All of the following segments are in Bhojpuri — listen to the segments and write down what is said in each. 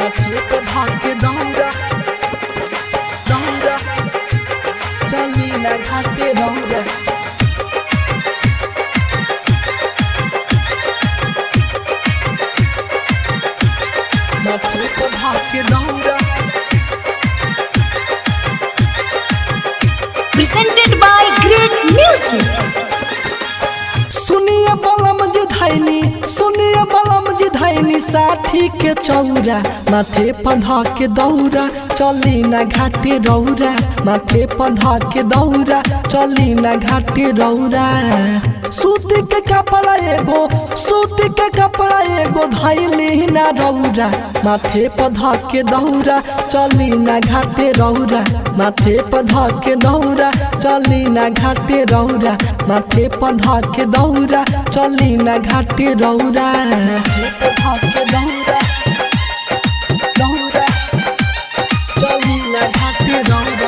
माथे पर धाके दौरा दौरा चली ना घाटे दौरा माथे पर धाके दौरा presented by Great Music. सुनिए बलम जी धैनी सुनिए बलम जी धैनी साठी के चौरा माथे पधा के दौरा चली ना घाटे रौरा माथे पधा के दौरा चली ना घाटे रौरा सूती के कपड़ा एगो सूती के कपड़ा एगो धैली ना रौरा माथे पधा के दौरा चली ना घाटे रौरा माथे पधा के दौरा चली ना घाटे रौरा माथे पधा के दौरा चली ना घाटे रौरा माथे पधा के दौरा दौरा चली ना घाटे रौरा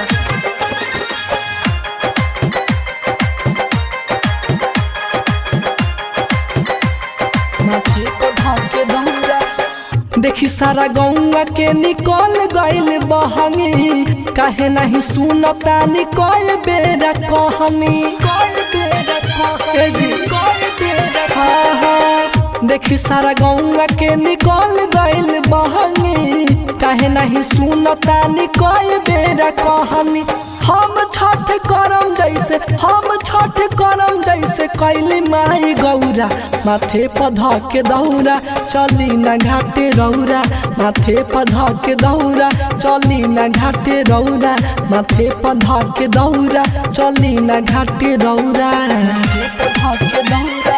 माथे पधा के दौरा देखी सारा गौवा के निकल गइल बहनी काहे नहीं सुनता निकल बेरा कहनी कल बेरा कहनी कल बेरा हाँ हाँ देखी सारा गौवा के निकल गइल बहनी काहे नहीं सुनता निकल बेरा कहनी हम छठ करम जैसे हम छठ करम जैसे कैली माई गौरा माथे पधा के दौरा चली ना घाटे रौरा माथे पधा के दौरा चली ना घाटे रौरा माथे पधा के दौरा चली ना घाटे रौरा माथे पधा के दौरा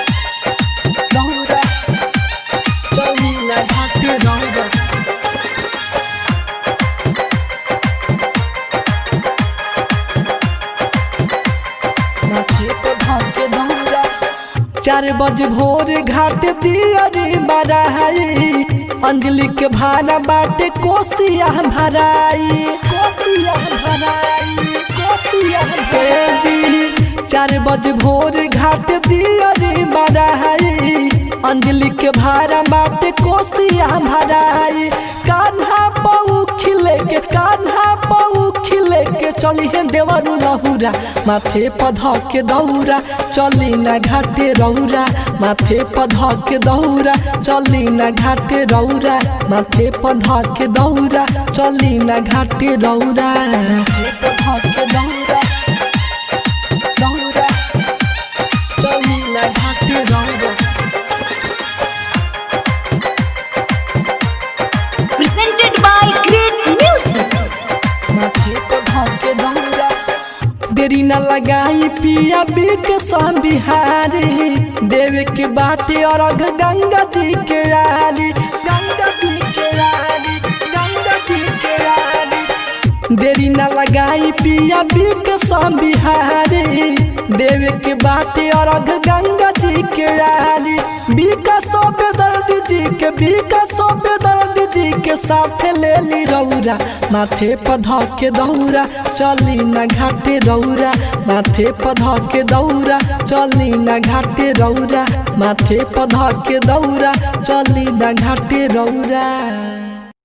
दौरा चली ना घाटे रौरा माथे पर धाके दौरा चार बजे भोर घाट दियरी बराई अंजलि के भाड़ा बाटे कोसिया भराई कोसिया भराई कोसिया भेजी चार बजे भोर घाट दियरी बराई अंजलि के भाड़ा बाटे कोसिया भराई कान्हा पऊ खिले के कान्हा पऊ खिले के चली है देवरू लहुरा माथे पध के दौरा चली ना घाटे रौरा माथे पध के दौरा चली ना घाटे रौरा माथे पध के दौरा चली ना घाटे रौरा माथे पध के दौरा दौरा चली ना घाटे रौरा Presented by Great Music. माथे पर धाके दौरा देरी न लगाई पिया बिक बिहारी देवे के बाटे और अघ गंगा जी के यारी गंगा जी के यारी गंगा जी के यारी देरी न लगाई पिया बिक बिहारी देवे के बाटे और अघ गंगा जी के यारी बिका सो दर्द जी के बिका सो दर्द जी के साथ ले ली रौरा माथे पधा के दौरा चली ना घाटे रौरा माथे पधा के दौरा चली ना घाटे रौरा माथे पधा के दौरा चली ना घाटे रौरा